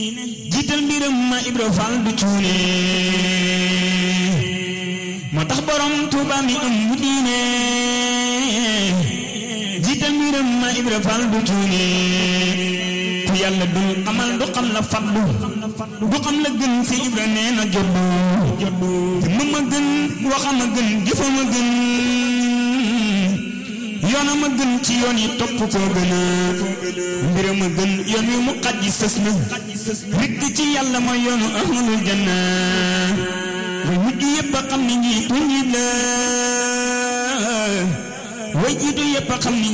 jiital mbiram ma Ibra Fall du cuune moo tax borom Tuuba mi am mu diine jiital mbiram ma Ibra Fall du cuune ku yàlla dul amal du xam la faddu du xam la gën si Ibra nee na joddu te ma gën waxama gën jëfama gën yoonam a gën ci yoon yi topp koo gën a mbiram a gën yoon wi mu xaj yi sës na rikk ci yàlla mooy yoonu ahlul janna way mujj yëpp a xam ni njiitu njiit la way jiitu yëpp a xam ni